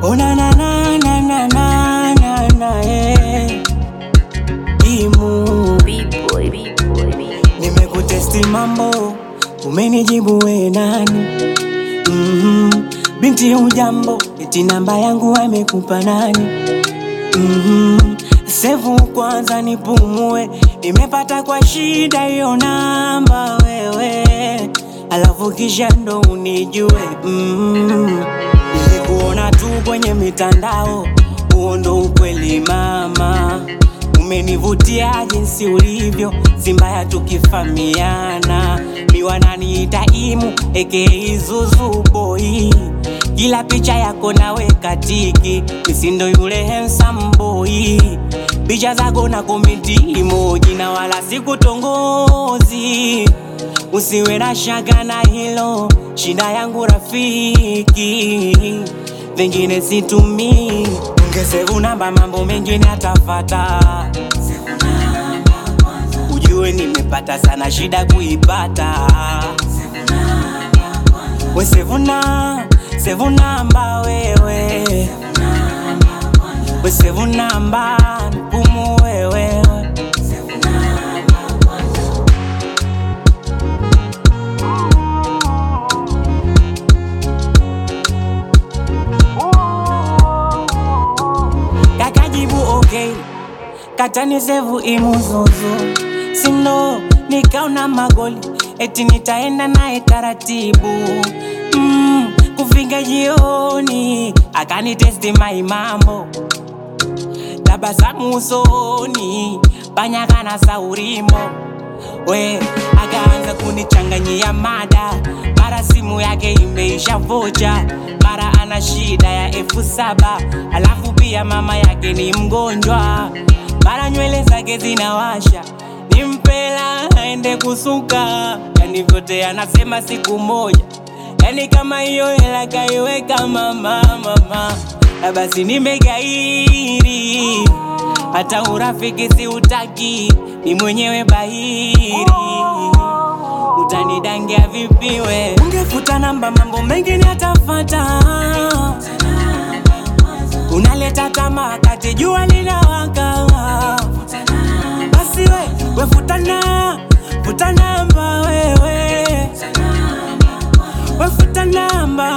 Ona na na na na na na na eh. Imu B-boy, B-boy, B-boy. nimekutesti mambo, umenijibu we nani? Mhm. Binti hujambo, eti namba yangu amekupa nani? Mhm. Sevu kwanza nipumue, nimepata kwa shida hiyo namba wewe, alafu kisha ndo unijue. Mhm. Nilikuona tu kwenye mitandao, huo ndo ukweli mama. Umenivutia jinsi ulivyo, si mbaya tukifamiana. Miwananiita imu aka Zuzu boy, kila picha yako naweka tiki, misindo yule handsome boy, picha zako na komenti emoji na wala sikutongozi. Usiwe na shaka na hilo, shida yangu rafiki, vingine situmii. Ungesevu namba, mambo mengine atafata. Ujue nimepata sana shida kuipata. We sevu na sevu namba wewe, we sevu namba mpumu wewe kakajibu okay, katani sevu imuzuzu sindo, nikaona magoli eti nitaenda naye taratibu mm, kufika jioni akanitesti mai mambo tabasamu usoni panyakana saurimo we akaanza kunichanganyia mada mara simu yake imeisha vocha mara ana shida ya elfu saba alafu pia mama yake ni mgonjwa mara nywele zake zinawasha nimpela aende kusuka yani vyote anasema siku moja yani kama hiyo hela kaiweka mama mama na basi nimegairi hata urafiki si utaki ni mwenyewe bahiri utanidangia vipi we ungefuta namba mambo mengine atafata unaleta tamaa kati jua linawaka basi we we futana futa namba wewe we futa namba